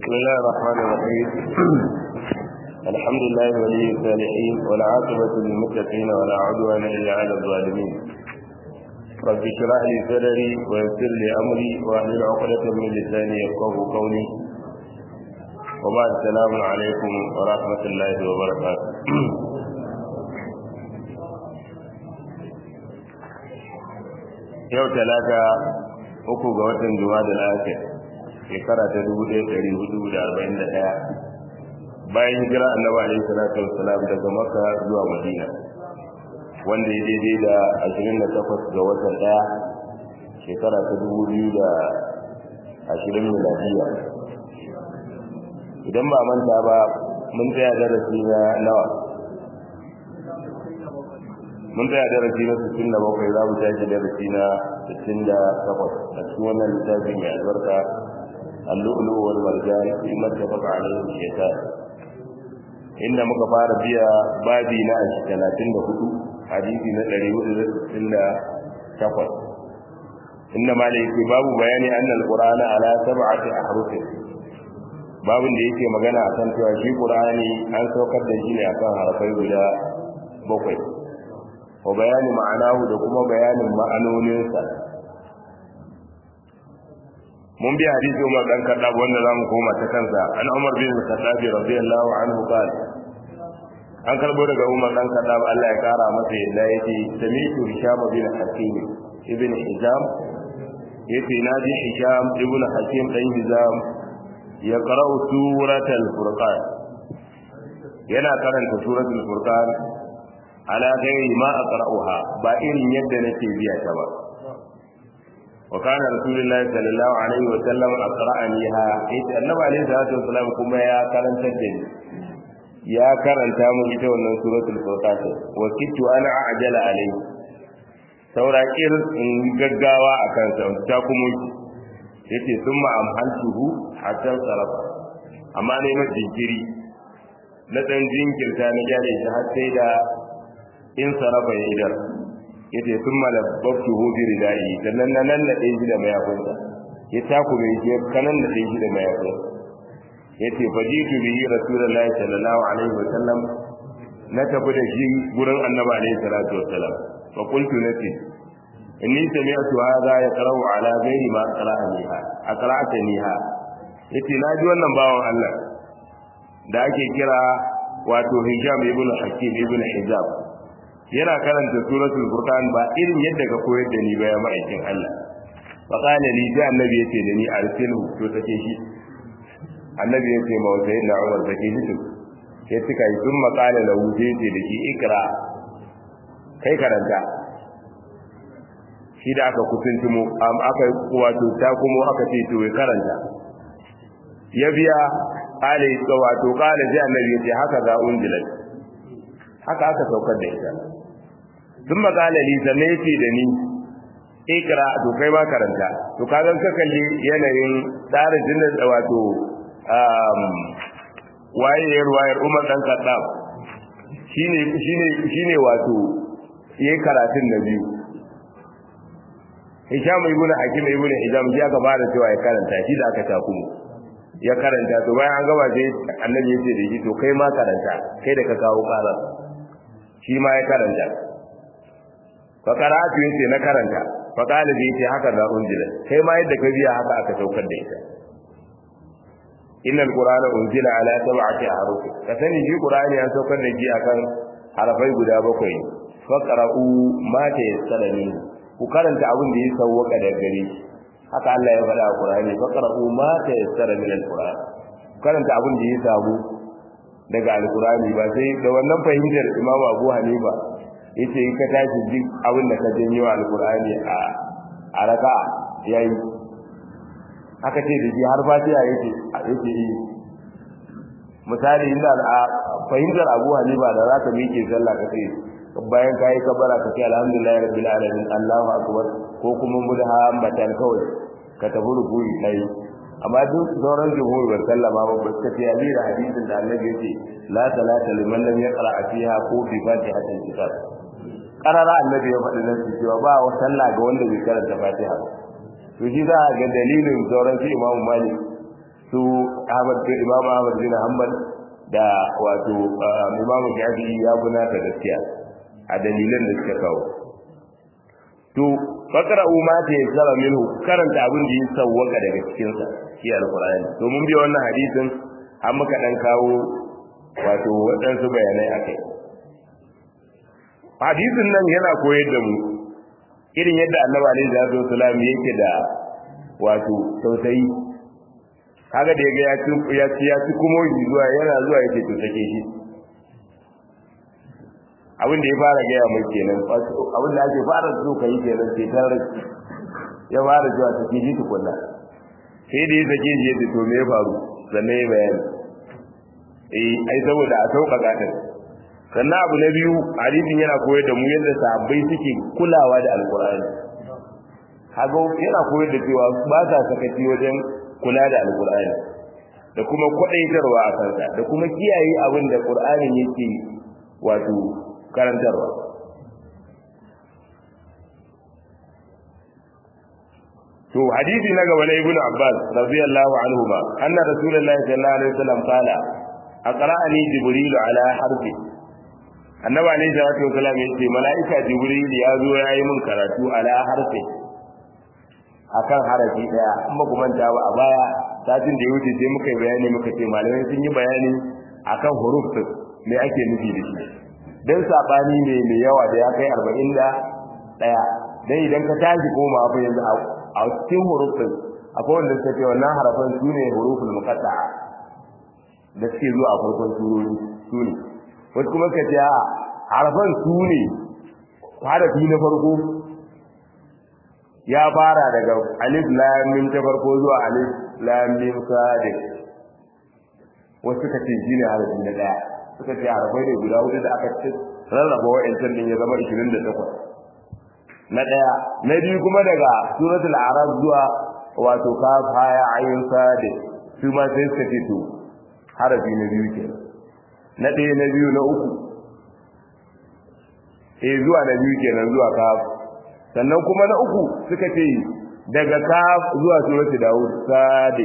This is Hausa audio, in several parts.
بسم الله الرحمن الرحيم الحمد لله ولي الصالحين والعاقبة للمتقين ولا عدوان إلا على الظالمين رب اشرح لي صدري ويسر لي أمري واحلل عقدة من لساني يفقه قولي وبعد السلام عليكم ورحمة الله وبركاته yau talata uku ga watan juma'a da lafiya shekara ta dubu ɗaya ɗari hudu da arba'in da ɗaya bayan hijira annabi alaihi salatu wassalam daga makka zuwa madina wanda ya daidai da ashirin da takwas ga watan ɗaya shekara ta dubu biyu da ashirin miladiya idan ba manta ba mun tsaya darasi na nawa mun tsaya darasi na sittin da bakwai za mu tashi darasi na sittin da takwas a cikin wannan littafi mai albarka اللؤلؤ والمرجان فيما اتفق عليه الشيطان inda muka fara biya babi na 34 hadisi na 468 inda malai yake babu bayani anna alqur'ana ala sab'ati ahruf babin da yake magana akan cewa shi qur'ani an saukar da shi ne akan harafai guda bakwai wa bayani ma'anahu da kuma bayanin ma'anoninsa mun bi hadisi Umar dan Khattab wanda zamu koma ta kansa an Umar bin Khattab radiyallahu anhu qala an karbo daga Umar dan Khattab Allah ya kara masa yadda yake sami'tu Hisham bin Hakim ibn Hizam yace naji Hisham ibn Hakim dan Hizam ya qara'u suratul Furqan yana karanta suratul Furqan ala ghairi ma aqra'uha ba irin yadda nake biya ta ba وكان رسول الله صلى الله عليه وسلم أقرأنيها إذ النبي عليه الصلاة والسلام كما يا كرن تدين يا كرن تامو إذا ونن سورة الفرقان وكدت أنا أعجل عليه saura kir in gaggawa a kansa ta kuma yace sun ma'amhantuhu hatta sarafa amma ne na jinkiri na dan jinkirta na gyara shi har sai da in sarafa ya idar yace sun malabbatu hu bi ridai sannan nan nan da shi da mayafinsa ya takume shi kanan da shi da mayafinsa yace fajitu bihi rasulullahi sallallahu alaihi wa sallam na tafi da shi gurin annabi alaihi salatu wa sallam fa qultu nati inni sami'tu hadha yaqra'u ala ghairi ma qara'aniha aqra'taniha yace na ji wannan bawan Allah da ake kira wato Hisham ibn Hakim ibn Hizab yana karanta suratul furqan ba irin yadda ka koyar da ni ba ya ma'aikin Allah fa qala li da annabi yace da ni arsilhu to take shi annabi yace ma wata yana Umar take shi to sai suka yi sun qala lahu yace da shi ikra kai karanta shi da aka kusuntumo am aka wato ta kuma aka ce to ya karanta ya biya qala wato qala ji annabi yace haka za unzilat haka aka saukar da ita sun magana li sanne yace da ni ikra to kai ma karanta to kaga ka kalli yanayin tsarin jinnin da wato um waye wayar Umar dan Khattab shine shine shine wato yayi karatun na biyu Hisham ibn Hakim ibn Hizam ya ga fara cewa ya karanta shi da aka takumu ya karanta to bayan an gaba sai annabi yace da shi to kai ma karanta kai da ka kawo karar shi ma ya karanta fa qara'atu yace na karanta fa qala bi yace haka da unzila kai ma yadda ka biya haka aka saukar da ita innal qur'ana unzila ala sab'ati ahruf ka sani shi qur'ani an saukar da shi akan harafai guda bakwai fa qara'u ma ta yassara min ku karanta abin da ya sauwaka da gare shi haka Allah ya faɗa a qur'ani fa qara'u ma ta yassara min al-qur'an karanta abin da ya samu daga alkurani ba sai da wannan fahimtar imamu abu hanifa yace in ka tashi duk abin da ka janyo alkurani a a raka yayi aka ce da shi har fatiha yake yake yi misali inda a fahimtar abu hanifa da za ka miƙe sallah ka ce bayan ka yi kabara ka ce alhamdulillah rabbil alamin allahu akbar ko kuma mudhammatan kawai ka tafi rubuyi kai amma duk sauran jumhur ban sallama ba ba ta fiye da hadisin da annabi ya ce la salata liman lam yaqra fiha ko bi fatihatil kitab qarara annabi ya faɗi nan cewa ba wa sallah ga wanda bai karanta fatiha to shi za ga dalilin sauran shi imamu malik su Ahmad bin Imam Ahmad bin Hanbal da wato Imam Shafi'i ya guna ta gaskiya a dalilan da suka kawo to faqra'u ma ta yassara minhu karanta abin da ya sawwaka daga cikin sa shi alqur'ani to mun bi wannan hadisin an muka dan kawo wato waɗansu bayanai akai hadisin nan yana koyar da mu irin yadda annabi alaihi salatu wasalam yake da wato tausayi kaga da yaga ya ci ya ci ya ci kuma zuwa yana zuwa yake to take shi abin da ya fara gaya mai kenan abin da ake fara so kai kenan sai tare ya fara zuwa take shi tukunna sai da ya sake shi yadda to me ya faru sannan ya bayani eh ai saboda a sauƙaƙa din sannan abu na biyu hadisin yana koyar da mu yadda sahabbai suke kulawa da alkur'ani kaga yana koyar da cewa ba sa sakaci wajen kula da alkur'ani da kuma kwadaitarwa a kansa da kuma kiyaye abin da qur'anin yake wato karantarwa to hadisi na gaba na ibn abbas radiyallahu anhu ma anna rasulullahi sallallahu alaihi wasallam qala aqra'ani jibril ala harfi annabi alayhi salatu wasalam ya ce mala'ika jibril ya zo ya yi min karatu ala harfi akan harafi daya amma kuma ta ba a baya satin da ya wuce sai muka yi bayani muka ce malamai sun yi bayani akan huruf din me ake nufi da shi dan sabani ne mai yawa da ya kai 40 da daya dan idan ka tashi koma fa yanzu a cikin huruf din akwai wanda suka ce wannan harafan su ne huruful muqatta'a da suke zuwa a farkon surori su ne wasu kuma ka ce a harfan su ne harafi na farko ya fara daga alif lam ta farko zuwa alif lam mim sadiq wasu ka ce shine harafi na daya suka ce harafai ne guda hudu da aka ce rarraba wa'ancan din ya zama 28 na daya na biyu kuma daga suratul arab zuwa wato kaf haya ayin sadiq su ma sai suka ce to harafi na biyu kenan na ɗaya na biyu na uku eh zuwa na biyu kenan zuwa kaf sannan kuma na uku suka ce daga kaf zuwa surati daud sade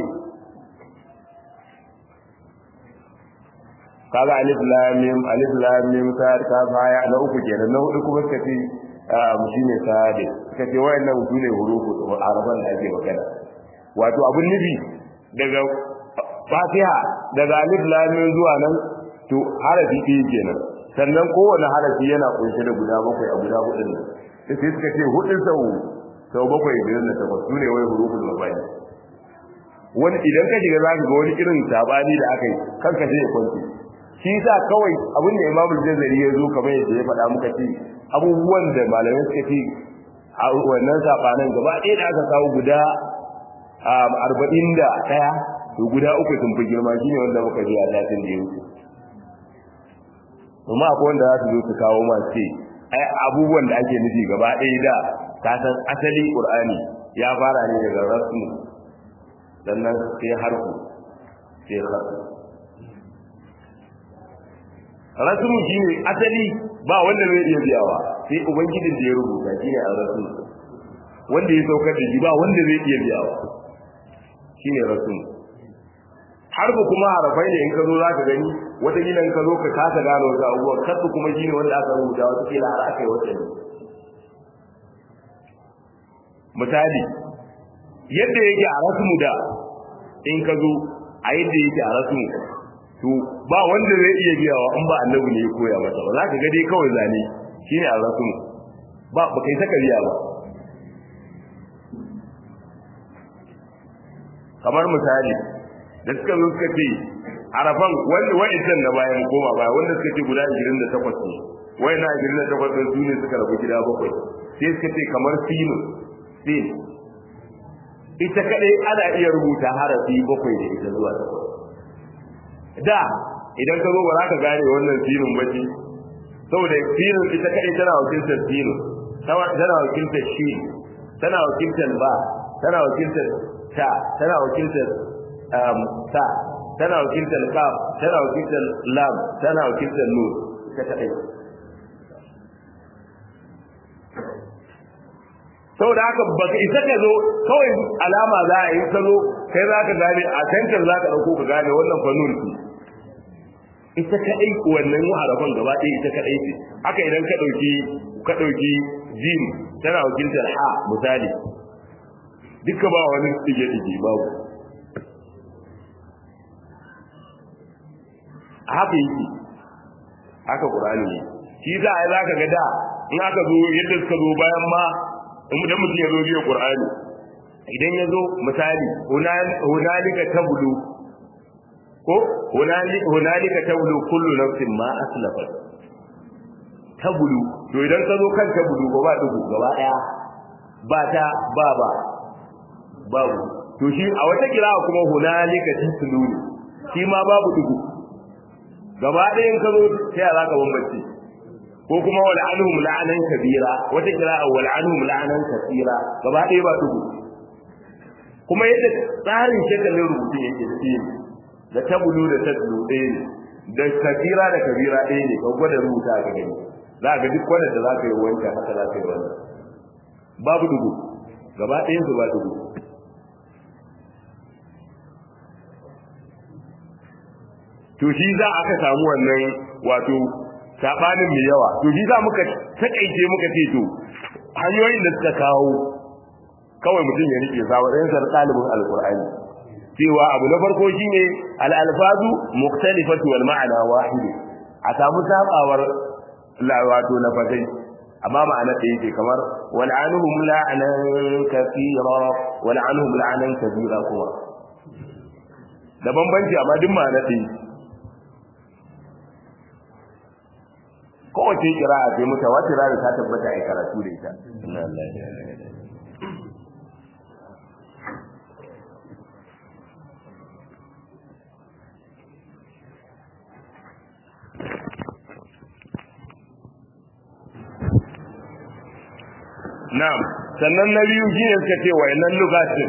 kaga alif lam mim alif lam mim sad kaf haya na uku kenan na hudu kuma suka ce mu shine sade suka ce wayannan su ne hurufu araban da ake magana wato abun nufi daga fatiha daga alif lam mim zuwa nan to harafi ɗaya kenan sannan kowane harafi yana kunshe da guda bakwai a guda hudun nan sai suka ce hudun sau sau bakwai biyar da takwas su ne wai hurufin mabani wani idan ka shiga zaka ga wani irin sabani da aka yi kanka sai ya kwanci shi sa kawai abin da imamul jazari ya zo kamar yadda ya faɗa muka ce abubuwan da malamai suka ce a wannan sabanan gaba ɗaya da aka kawo guda arba'in da ɗaya to guda uku sun fi girma shine wanda muka ji a datin da ya wuce kuma akwai wanda za su zo su kawo masu ce ai abubuwan da ake nufi gaba ɗaya da ka san asali qur'ani ya fara ne daga rasu sannan sai harfu sai harfu rasmu shine asali ba wanda zai iya biyawa sai ubangijin da ya rubuta shine a rasu wanda ya saukar da shi ba wanda zai iya biyawa shine rasmu harfu kuma harafai ne in ka zo zaka gani wata gina in ka zo ka kasa gano wasu abubuwan kasu kuma shine wanda aka rubuta wata kila har aka yi wata ne misali yadda yake a rasmu da in ka zo a yadda yake a rasmu to ba wanda zai iya biyawa in ba annabi ne ya koya masa ba za ka ga dai kawai zane shine a rasmu ba ba kai saka biya ba kamar misali da suka zo suka ce arafan wanda wa'ancan na bayan koma baya wanda suka ce guda 28 ne wai na 28 din su ne suka rabu gida bakwai sai suka ce kamar sinu sin ita kadai ana iya rubuta harafi bakwai da ita zuwa takwas da idan ka zo ba za ka gane wannan sinin ba ce saboda sinin ita kadai tana wakiltar sinu tana wakiltar shi tana wakiltar ba tana wakiltar ta tana wakiltar ta tana wakiltar kaf tana wakiltar lam tana wakiltar nur ta kadai saboda haka baka isa ka zo kawai alama za a yi ka zo kai za ka gane a tantar za ka ɗauko ka gane wannan fannin ce ita kaɗai wannan harafan gaba ɗaya ita kaɗai ce haka idan ka ɗauki ka ɗauki jim tana wakiltar ha misali duka ba wani ɗige-ɗige babu haka yake haka ƙur'ani ne shi za a yi za ka ga da in aka zo yadda suka zo bayan ma idan mutum ya zo biya qur'ani idan ya zo misali hunalika tablu ko hunalika tablu kullu nafsin ma aslafat tablu to idan ka zo kan tablu ba ba dubu gaba daya ba ta ba ba babu to shi a wata kira kuma hunalika taslu shi ma babu dubu gaba ɗaya in ka zo sai za ka bambance ko kuma wal anhum la'anan kabira wata kira'a wal anhum la'anan kasira gaba ɗaya ba tugu kuma yadda tsarin shekalin rubutun yake da shi da tabulu da tabulu ɗaya ne da kabira da kabira ɗaya ne ka gwada rubuta ka gani za ga duk wanda da za ka yi wancan haka za ka yi wannan babu dugu gaba ɗayan su ba dugu to shi za aka samu wannan wato sabanin mai yawa to shi za muka takaice muka ce to hanyoyin da suka kawo kawai mutum ya rike sa wadan sar talibin alqur'ani cewa abu na farko shine al-alfazu mukhtalifatu wal ma'ana wahid a samu sabawar la wato lafazai amma ma'ana da yake kamar wal anhum la'anan kathira wal anhum la'anan kabira kuma da bambanci amma duk ma'ana ɗaya kowace kira'a sai mutawatir da ta tabbata a karatu da ita Na'am, sannan na biyu shi ne suka ce wayannan lugatin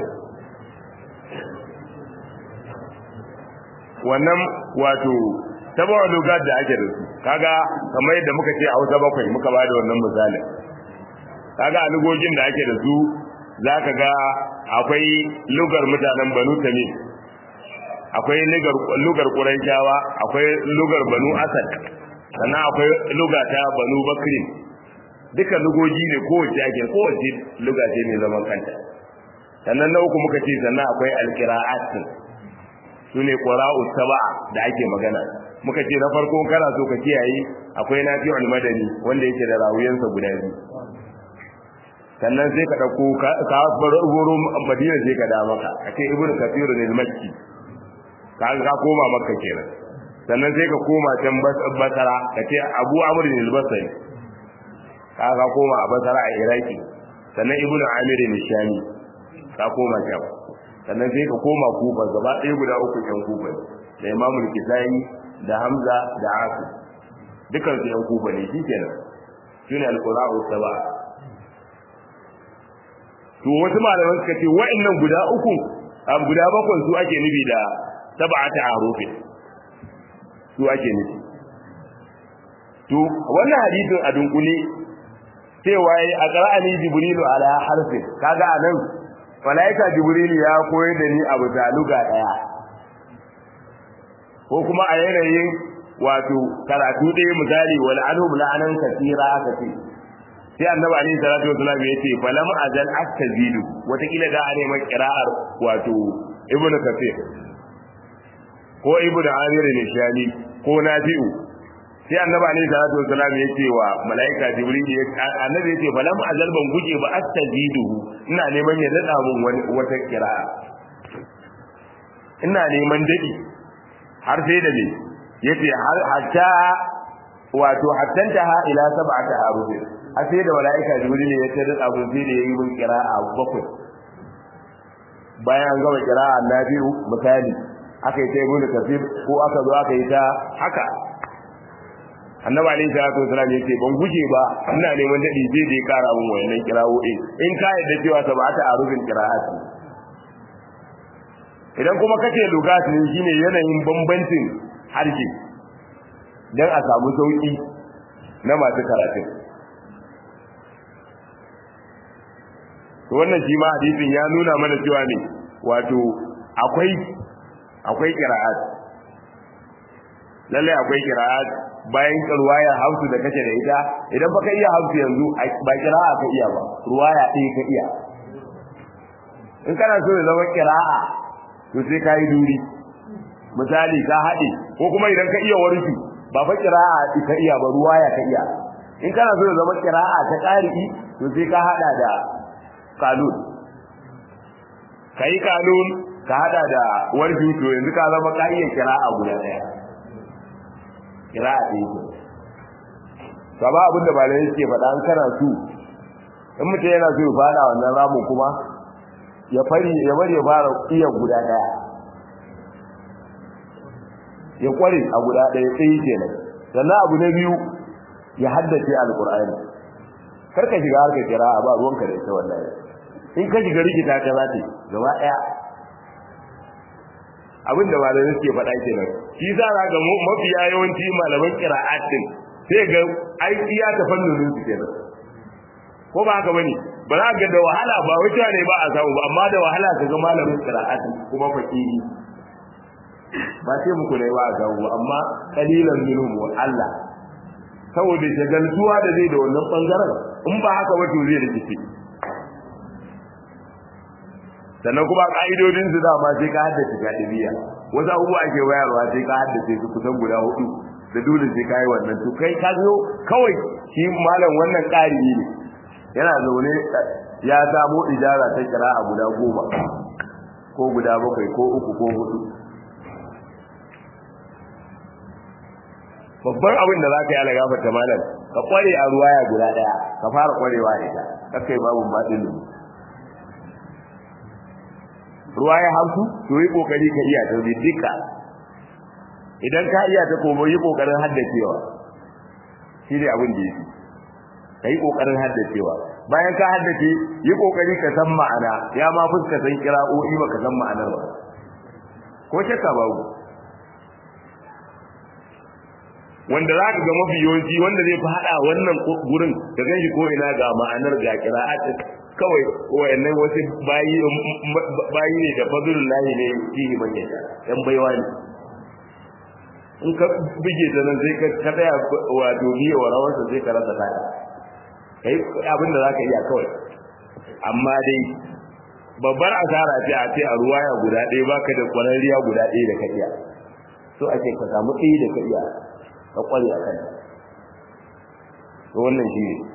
wannan wato tabawa lugat da ake da su kaga kamar yadda muka ce a Hausa bakwai muka bada wannan misalin kaga a lugogin da ake da su zaka ga akwai lugar mutanen Banu Tamim akwai lugar lugar Qurayshawa akwai lugar Banu Asad sannan akwai lugata Banu Bakrin duka lugoji ne kowace ake kowace luga ce mai zaman kanta sannan na uku muka ce sannan akwai alqira'at su ne ƙwara'u saba'a da ake magana muka ce na farko kana so ka kiyaye akwai nafi'ul madani wanda yake da rawuyansa guda biyu sannan sai ka dauko ka bar goro madina sai ka da maka ake ibnu kathir ne makki ka ka koma makka kenan sannan sai ka koma can basara ka ce abu amr ne al-basri ka ka koma a basara a iraki sannan ibnu amir ne shami ka koma can sannan sai ka koma kufa gaba ɗaya guda uku yan kufa da imamul kisai da hamza da asu dukan su yan kufa ne shi kenan shine alqura'u saba to wasu malaman suka ce wa'annan guda uku am guda bakwai su ake nufi da sab'ata arufin su ake nufi to wannan hadisin a dunkule cewa a qara'ani jibrilu ala harfin kaga anan malaika jibrilu ya koyar da ni abu da luga daya ko kuma a yanayin wato karatu ɗaya misali wal anhum la'anan katira aka ce sai annabi alaihi salatu wasallam ya ce falam azal astazidu wata kila da ne mai qira'ar wato ibnu kafir ko ibnu amir ne shani ko nafi'u sai annabi alaihi salatu wasallam ya ce wa malaika jibril ya annabi ya ce falam azal ban guje ba astazidu ina neman ya dada mun wata qira'a ina neman dadi har sai da ne yace har hatta wato hattanta ha ila sab'ati haruf har sai da malaika jibril ya tada abu sai da yayi mun qira'a bakwai bayan an gama qira'a na biyu misali aka yi ta ibn kafir ko aka zo aka yi ta haka annabi alayhi salatu wasallam yace ban guje ba ina neman dadi sai da ya kara mun wayannan qira'o'i in ka yadda cewa sab'ati harufin qira'ati idan kuma kace lugati ne shine yanayin bambancin harshe dan a samu sauki na masu karatu to wannan shi ma hadisin ya nuna mana cewa ne wato akwai akwai qira'at lalle akwai qira'at bayan ruwaya hausu da kace da ita idan baka iya hausu yanzu ba qira'a ka iya ba ruwaya ɗaya ka iya in kana so ya zama qira'a to sai ka yi duri misali ka haɗe ko kuma idan ka iya warki ba fa qira'a ka iya ba ruwaya ka iya in kana so ya zama qira'a ta qari'i to sai ka hada da kanun kai kanun ka hada da warki to yanzu ka zama ka iya qira'a guda daya qira'a ɗaya ce kama abinda malamai suke faɗa an kana su in mutum yana so ya fada wannan ramin kuma ya fari ya bari ya fara iya guda daya ya kware a guda daya sai kenan sannan abu na biyu ya haddace alqur'ani kar ka shiga harkar kira'a ba ruwanka da ita wallahi in ka shiga rikita ka za ta gaba daya abin da malamai suke faɗa kenan shi za ka ga mafiya yawanci malaman kira'at din sai ga ai iya ta fannin su kenan ko ba haka bane ba za ga da wahala ba wata ne ba a samu ba amma da wahala ka ga malamin qira'at kuma faqihi ba sai muku ne ba a samu ba amma qalilan minhum wa Allah saboda shagaltuwa da zai da wannan bangaren in ba haka ba to zai rikice sannan kuma ka'idodin su dama sai ka haddace gadibiya wasu abubuwa ake wayarwa sai ka haddace su kusan guda hudu da dole sai ka yi wannan to kai ka zo kawai shi malam wannan ƙari ne yana zaune ya samu ijara ta kira a guda goma ko guda bakwai ko uku ko hudu babban abin da za ka yi ala gafarta malam ka kware a ruwaya guda daya ka fara kwarewa da ita kakai babu baɗin ruwaya hamsu to yi kokari ka iya ta duka idan ka iya ta komo yi kokarin haddacewa shi ne abin da yake ka yi kokarin haddacewa bayan ka haddace yi kokari ka san ma'ana ya ma fuska san kira'o'i ba ka san ma'anar ba ko shakka babu wanda za ka ga mafi yawanci wanda zai fi haɗa wannan gurin da ganshi ko ina ga ma'anar ga kira'at kawai wayannan wasu bayi bayi ne da fadlullahi ne fihi man yasha yan baiwa ne in ka bige ta nan sai ka tsaya wato biye wa rawarsa sai ka rasa ta kai abin da zaka iya kawai amma dai babbar asara ce a ce a ruwaya guda ɗaya baka da kwararriya guda ɗaya da ka iya so ake ka samu ɗaya da ka iya ka kware a kan to wannan shi ne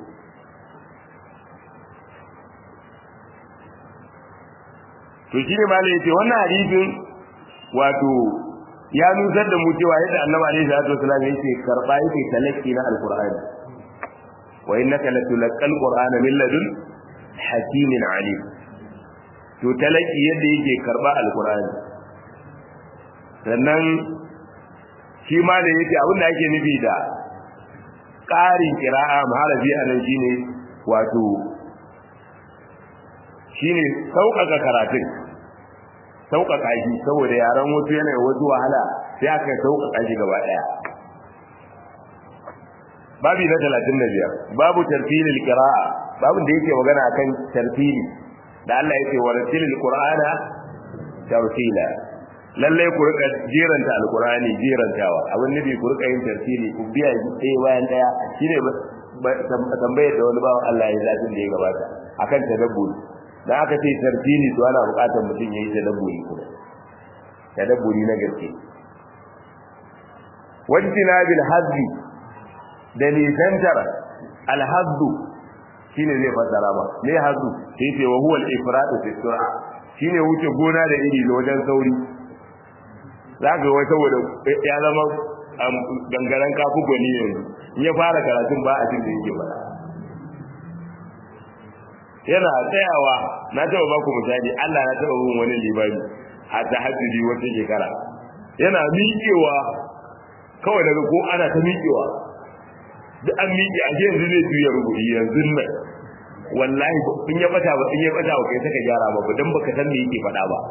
to shi ne malai yace wannan hadisin wato ya nusar da mu cewa yadda annabi alaihi salatu wasallam yake karba yake talaki na alqur'ani wa innaka latulqal qur'ana min ladun hakimin alim to talaki yadda yake karba alqur'ani sannan shi ma da yake abin da ake nufi da ƙarin kira'a maharabi a nan shine wato shine sauƙaƙa karatun sauƙaƙa shi saboda yaran wasu yana wasu wahala sai aka sauƙaƙa shi gaba ɗaya babi na talatin da biyar babu tartilil qira'a babin da yake magana akan tartili da Allah yake wa ratilil qur'ana tartila lalle ku rika jeranta alqur'ani jerantawa abin nabi ku rika yin tartili ku biya ɗaya bayan ɗaya shine tambayar da wani bawan Allah ya zaɓin da ya gabata akan tadabburi da aka ce tartili to ana buƙatar mutum ya yi tadabburi kuma tadabburi na gaske wajtina bil hazbi da nisantar alhazdu shine zai fassara ba me hazdu sai ce wa huwa al-ifratu fi sur'a shine wuce gona da iri da wajen sauri zaka wai saboda ya zama gangaren kafu gwani yanzu in ya fara karatun ba a cikin da yake faɗa yana tsayawa na taba ba ku misali Allah na taba bin wani libani a tahajjudi wata shekara yana miƙewa kawai daga ko ana ta miƙewa duk an miƙe a yanzu zai tuya rubuci yanzu nan wallahi in ya bata ba in ya bata ba kai saka gyara ba dan baka san me yake faɗa ba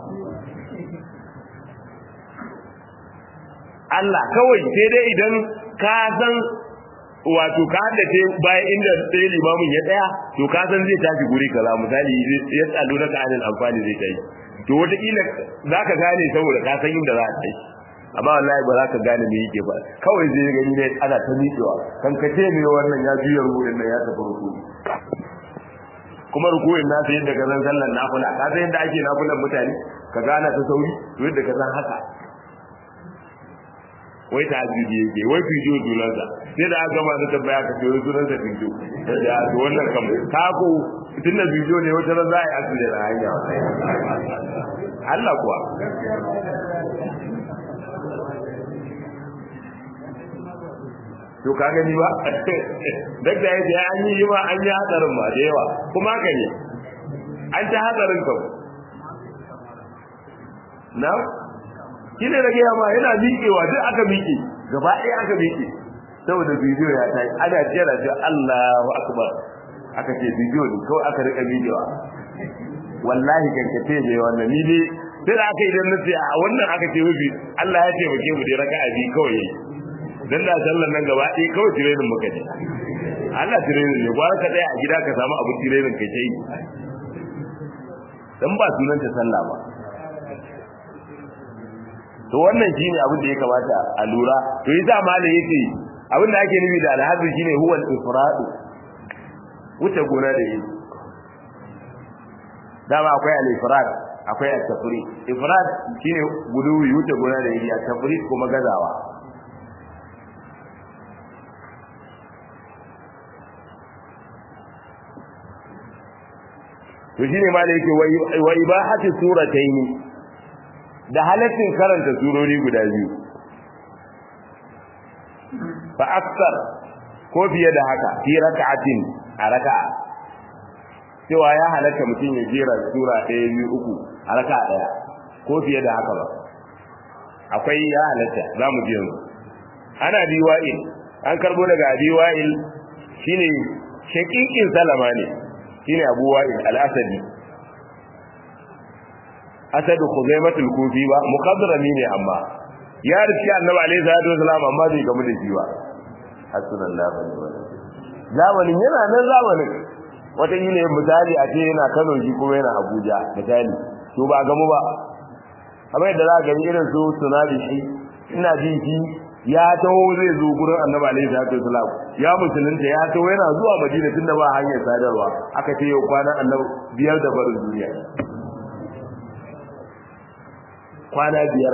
Allah kawai sai dai idan ka san wato ka haddace bayan inda sai limamin ya tsaya to ka san zai tashi guri kaza misali ya tsalo na kanil amfani zai tashi to wataƙila za ka gane saboda ka san inda za a tashi amma wallahi ba za ka gane me yake ba kawai zai gani ne ana ta miƙewa kan ka ce me wannan ya juya rukunin nan ya tafi rukuni kuma rukunin nasa yadda ka san sallar nafila ka san yadda ake nafilan mutane ka gana ta sauri to yadda ka san haka wai ta ajiji yake wai fijo junansa sai da aka gama da tambaya ka ce wai sunansa fijo ya to wannan kam ta ko tun da fijo ne wata ran za a yi asiri da hanya Allah kuwa to ka gani ba duk da yake an yi ma an yi hadarin ba da yawa kuma haka ne an ta hadarin kam na shi ne da gaya ma yana miƙewa duk aka miƙe gaba ɗaya aka miƙe saboda bidiyo ya tayi ana jira da Allahu akbar aka ce bidiyo ne kawai aka rika miƙewa wallahi kankace ne wannan ni dai sai da aka idan nace a wannan aka ce wuce Allah ya taimake mu dai raka'a bi kawai dan da sallan nan gaba ɗaya kawai tirenin muka je Allah tirenin ne gwara ka tsaya a gida ka samu abu tirenin kai ta yi dan ba sunan ta sallah ba to wannan shine abin da ya kamata a lura to yasa malam yake abin da ake nufi da alhazi shine huwa al-ifrad wuce gona da yi dama akwai al-ifrad akwai at-tafrid ifrad shine guduwi wuce gona da yi at-tafrid kuma gazawa to shine ma da yake wa ibahati suratayn da halaccin karanta surori guda biyu fa aksar ko fiye da haka fi raka'atin a raka'a cewa ya halatta mutum ya jera sura ɗaya biyu uku a raka'a ɗaya ko fiye da haka ba akwai ya halatta za mu ji yanzu ana biwa'il an karbo daga biwa'il shine shakikin salama ne shine Abu Wa'il al-Asadi Asadu Khuzaimatul Kufi ba muqaddarami ne amma ya rufi Annabi alaihi salatu wasalam amma bai gamu da shi ba hasbunallahu wa ni'mal zamanin yana nan zamanin wata yi ne misali a ce yana Kano shi kuma yana Abuja misali to ba gamu ba amma yadda za ka gani irin su tunabi shi ina jin shi ya taho zai zo gurin annabi alaihi salatu wasalam ya musulunta ya taho yana zuwa madina tunda ba hanyar sadarwa aka ce yau kwana annabi biyar da barin duniya kwana biyar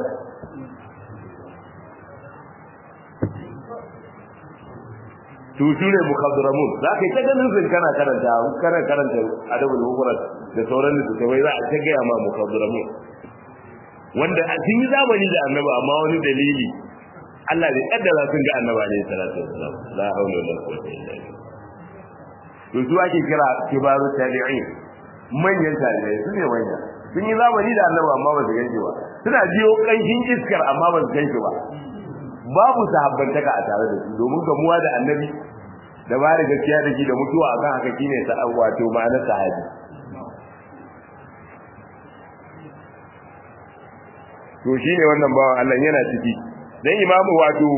to su ne mukaddaramun za ka yi ta ganin sun kana karanta kana karanta adabul mufrad da sauran littattafai za a ta gaya ma mukaddaramun wanda a sun yi zamani da annabi amma wani dalili Allah bai kaddara sun ga annabi alaihi salatu wassalam la haula wala quwwata illa billah to su ake kira kibaru tabi'in manyan tabi'ai su ne manya sun yi zamani da annabi amma ba su ganshi ba suna biyo kanshin iskar amma ba su ganshi ba babu sahabbantaka a tare da su domin gamuwa da annabi da ba da gaskiya da shi da mutuwa akan haka shine sa wato ma'anar sahabi to shine wannan bawan Allah yana ciki dan imamu wato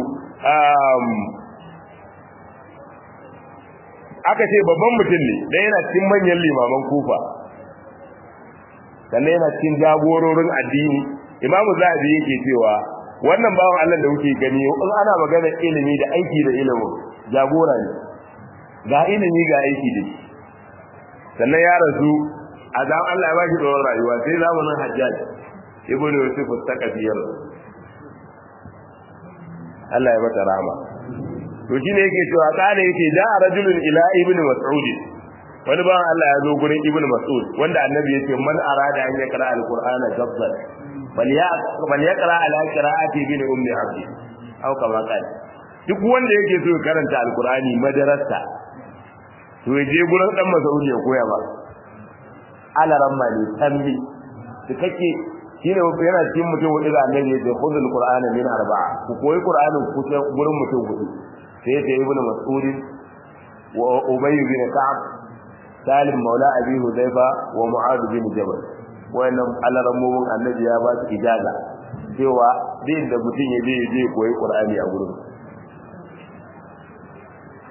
aka ce babban mutum ne dan yana cikin manyan limaman kufa sannan yana cikin jagororin addini imamu zahabi yake cewa wannan bawan Allah da kuke gani in ana magana ilimi da aiki da ilimin jagora ne ga ilimi ga aiki da shi sannan ya rasu a zan Allah ya ba shi tsawon rayuwa sai zamanin hajjaj ibn yusuf al-taqafiyar Allah ya mata rama to shine yake cewa kana yake da rajulun ila ibn mas'ud wani bawan Allah ya zo gurin ibn mas'ud wanda annabi yake man arada an yakra al-qur'ana gabban bal yaqra ala qira'ati bin ummi abdi aw kama qala duk wanda yake so ya karanta al-qur'ani madarasa to ya je gurin dan mas'ud ya koya ba ala ramma ne tambi kake shine yana cikin mutum hudu da annabi ya ce khudhul qur'ana min arba'a ku koyi qur'anin ku ce gurin mutum hudu sai ya ce ibnu mas'ud wa ubay bin ka'ab salim maula abi hudayfa wa mu'adh bin jabal wayannan alarammomin annabi ya ba su ijaza cewa din da mutum ya je ya je koyi qur'ani a gurin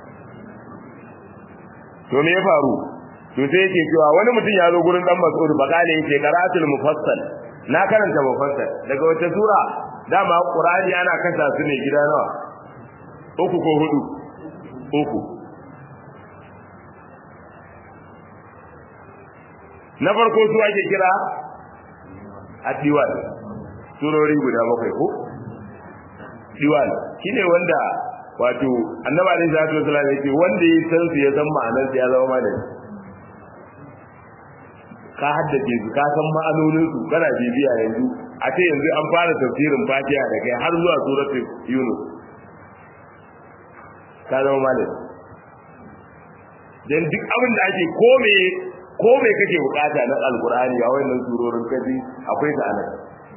to me ya faru to sai yake cewa wani mutum ya zo gurin dan Mas'ud bakale yake qira'atul mufassal na karanta mufassal daga wata sura dama Qur'ani ana kasa su ne gida nawa uku ko hudu uku na farko su ake kira adiwan surori guda bakwai ko diwan shine wanda wato annabi alaihi salatu wasallam yake wanda ya san su ya san ma'anar su ya zama malami ka haddace su ka san ma'anonin su kana bibiya yanzu a ce yanzu an fara tafsirin Fatiha da kai har zuwa suratul Yunus ka zama malami dan duk abin da ake kome ko me kake bukata na alkur'ani a wannan surorin kaji akwai ta anan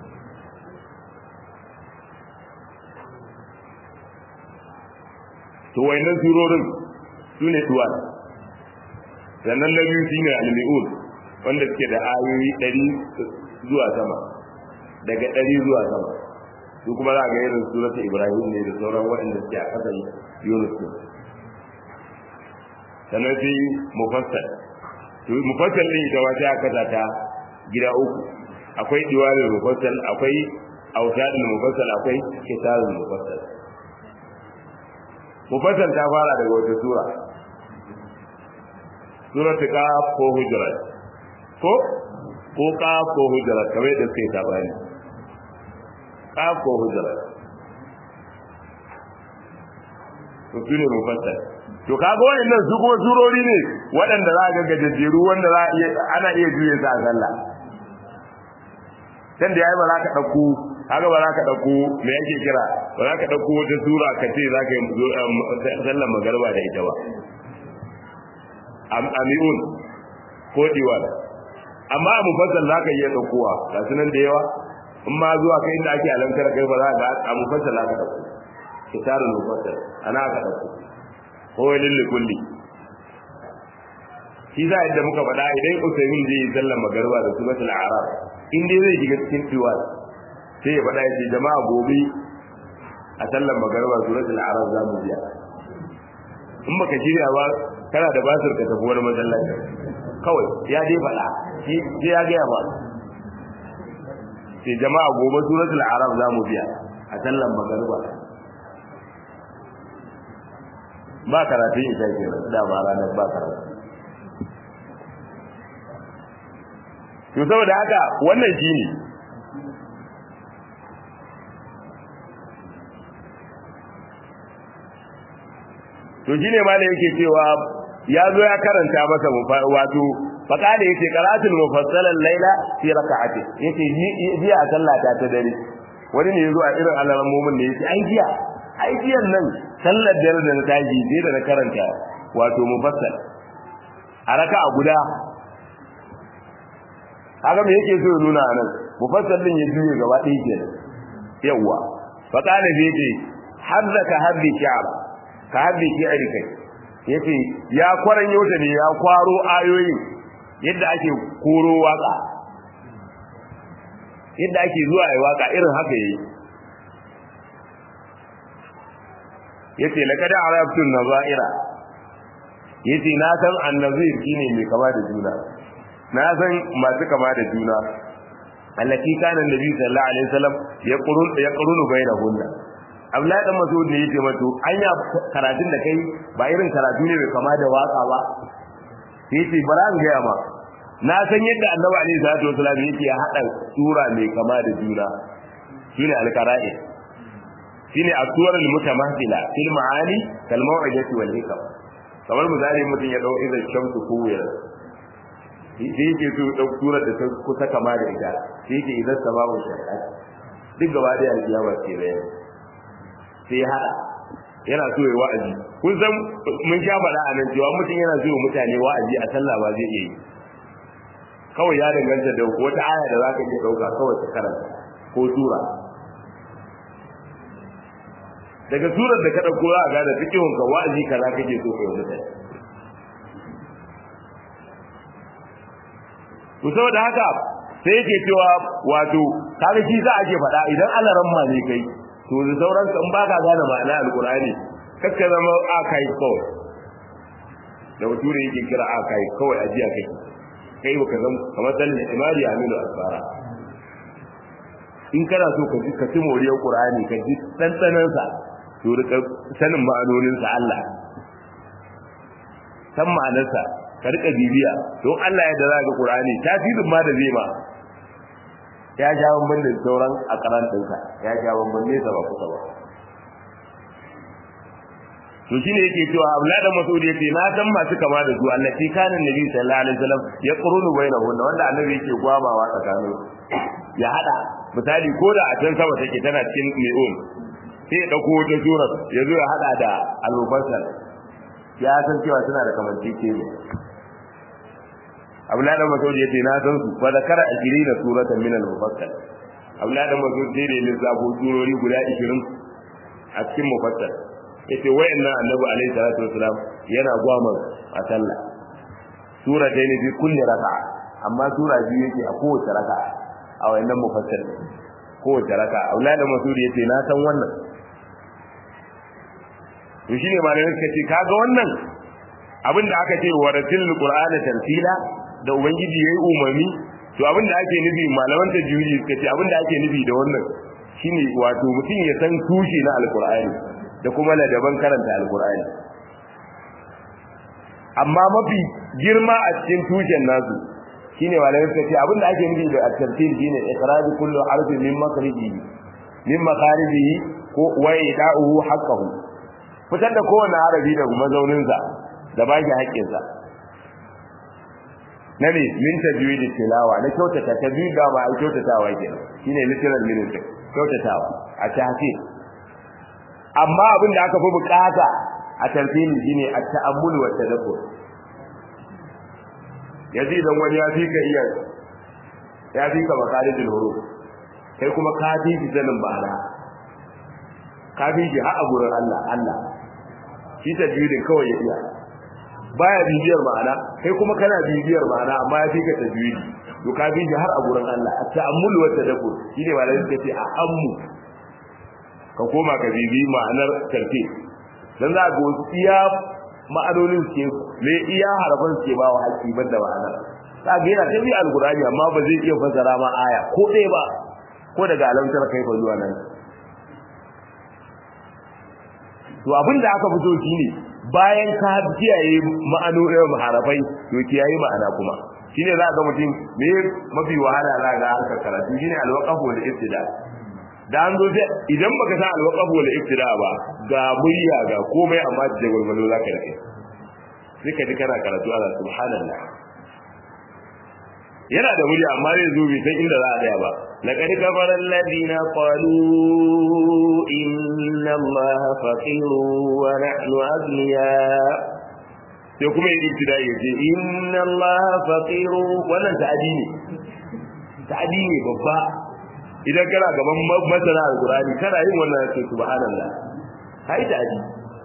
to wayannan surorin su ne tuwan sannan na biyu shine al-mi'un wanda suke da ayoyi ɗari zuwa sama daga ɗari zuwa sama su kuma za ga irin suratul ibrahim ne da sauran waɗanda suke a ƙasar yunus sannan sai mufassal to mufassal din ita wata aka ta gida uku akwai diwalul mufassal akwai autadul mufassal akwai kitabul mufassal mufassal ta fara daga wata sura suratul qaf ko hujurat ko ko qaf ko hujurat kamar da suke ta bayani qaf ko hujurat to shine mufassal to kaga wayannan su kuma surori ne waɗanda za ga gajejjeru wanda za iya ana iya juye su a sallah dan da yayi ba za ka dauko kaga ba za ka dauko me yake kira ba za ka dauko wata sura ka ce za ka yi sallar magarba da ita ba amiun ko diwan amma a mufassal za ka iya daukowa ga sunan da yawa in ma zuwa kai inda ake alamkar kai ba za ka a mufassal za ka dauko kitabul mufassal ana ka dauko ko lilli kulli shi za yadda muka faɗa idan usaimin zai yi sallar magarba da suratul arab in dai zai shiga cikin tiwal sai ya faɗa ya ce jama'a gobe a sallar magarba suratul arab za mu biya in baka shirya ba kana da basir ka tafi wani masallaci kawai ya dai faɗa shi ya gaya ba sai jama'a gobe suratul arab za mu biya a sallar magarba ba karatun isa ke da ba ranar ba karatu to saboda haka wannan shi ne to shi ne malai yake cewa ya zo ya karanta masa wato faƙada yake karatun mufassalan laila fi raka'ati yake jiya a sallata ta dare wani ne ya zo a irin alamomin ne yake ai jiya ai jiyan nan sallar da da na tashi sai da na karanta wato mufassal a raka'a guda haka me yake so ya nuna anan mufassal din ya juye gaba ɗaya kenan yawa fa kana bi yace haddaka haddi shi'ab ka haddi shi'ari kai yace ya kwaran yauta ne ya kwaro ayoyin yadda ake koro waka yadda ake zuwa ai waka irin haka yayi yace laqad arabtu nazaira yace na san annazir shine mai kama da juna na san masu kama da juna allati kana nabi sallallahu alaihi wasallam yaqrun yaqrunu bainahunna Abdullahi dan Mas'ud ne yace mato anya karatun da kai ba irin karatu ne mai kama da waka ba yace bara an gaya ma na san yadda Annabi alaihi salatu wasallam yake ya hada sura mai kama da juna shine al-qara'i shine asuwar al-mutamathila fil ma'ani kal maw'idati wal hikam kamar misali mutum ya dau idan shamsu kuwira sai yake so dau surar da ta kusa kama da ita sai yake idan sababu shari'a duk gaba da alkiyama ce bayan sai hada yana so ya wa'azi kun san mun sha faɗa a nan cewa mutum yana so mutane wa'azi a sallah ba zai iya yi kawai ya danganta da wata aya da zaka iya dauka kawai ka karanta ko sura daga surar da ka dauko za a gane fikihun ka wa'azi kaza kake so kai mutane to saboda haka sai yake cewa wato kaga shi za a ke faɗa idan Allah ramma ne kai to da sauran in baka gane ma'ana alqur'ani kakka zama a kai kawai da bature yake kira a kai kawai ajiya kai kai baka zan kamar dan imari aminu asfara in kana so ka ji ka ci moriyar qur'ani ka ji dandanan sa to rika sanin ma'anonin sa Allah san ma'anar sa ka rika bibiya don Allah ya da za ga qur'ani tasirin ma da zai ma ya ja bamban da sauran a karan ɗinka ya ja bamban ne ba kusa ba to shine yake cewa Abdullah da Mas'ud yake na san masu kama da su allati kana nabi sallallahu alaihi wasallam ya qurunu bainahum wanda annabi yake gwabawa tsakanin ya hada misali ko da a can sama take tana cikin mi'un sai ya dauko wata sura ya zo ya hada da al-mufassal ya san cewa suna da kamancece ne Abdullah da Mas'ud yake na san su fa zakara 20 suratan min al-mufassal Abdullah da Mas'ud sai da lissafo surori guda 20 a cikin mufassal yace wayannan annabi alaihi salatu wasalam yana gwamar a sallah sura ta ne bi kulli raka'a amma sura biyu yake a kowace raka'a a wayannan mufassir kowace raka'a aulada masud yace na san wannan to shine malamin suka ce kaga wannan abin da aka ce waratil qur'ana tartila da ubangiji yayi umarni to abin da ake nufi malaman tajwidi suka ce abin da ake nufi da wannan shine wato mutum ya san tushe na alqur'ani da kuma ladaban karanta alkur'ani amma mafi girma a cikin tushen nasu shine malamai suka ce abinda ake nufi da at-tartil shine ikraju kullu harfin min makhrijihi min makharijihi ko wa ida'uhu haqqahu fitar da kowane harafi da mazaunin sa da baki haƙƙin sa na ne min tajwid tilawa na kyautata tajwid da ba a kyautatawa kenan shine literal meaning kyautatawa a tahqiq amma abin da aka fi bukata a tarfini shine at-ta'ammul wa tadabbur yaji idan wani ya fi ka iya ya fi ka makarijul huruf kai kuma ka fi shi sanin ba'ala ka fi shi har a gurin Allah Allah shi tajwidin kawai ya iya baya bibiyar ma'ana kai kuma kana bibiyar ma'ana amma ya fi ka tajwidi to ka fi shi har a gurin Allah at-ta'ammul wa tadabbur shine malai suka ce a ammu ka koma ka bibi ma'anar tarfi dan za ga wasu iya ma'anonin ke me iya harafan ke ba wa haƙi banda ma'anar za ga yana tabi alqur'ani amma ba zai iya fassara ma aya ko ɗaya ba ko daga alamtar kai fa zuwa nan to abin da aka fito shine bayan ka kiyaye ma'anonin harafai to kiyaye ma'ana kuma shine za ga mutum me mafi wahala za ga harkar karatu shine alwaqafu wal ibtida da an zo idan baka san alwaqaf wal ibtida ba ga murya ga komai amma da gurgulo zaka rike sai ka ji kana karatu ala subhanallah yana da murya amma zai zo bai san inda za a tsaya ba laqad kafara alladhina qalu inna allaha faqirun wa nahnu aghniya sai kuma yi ibtida ya ce inna allaha faqirun wannan ta'adi ne ta'adi ne babba idan kana gaban masana alqur'ani kana yin wannan sai subhanallah kai da aji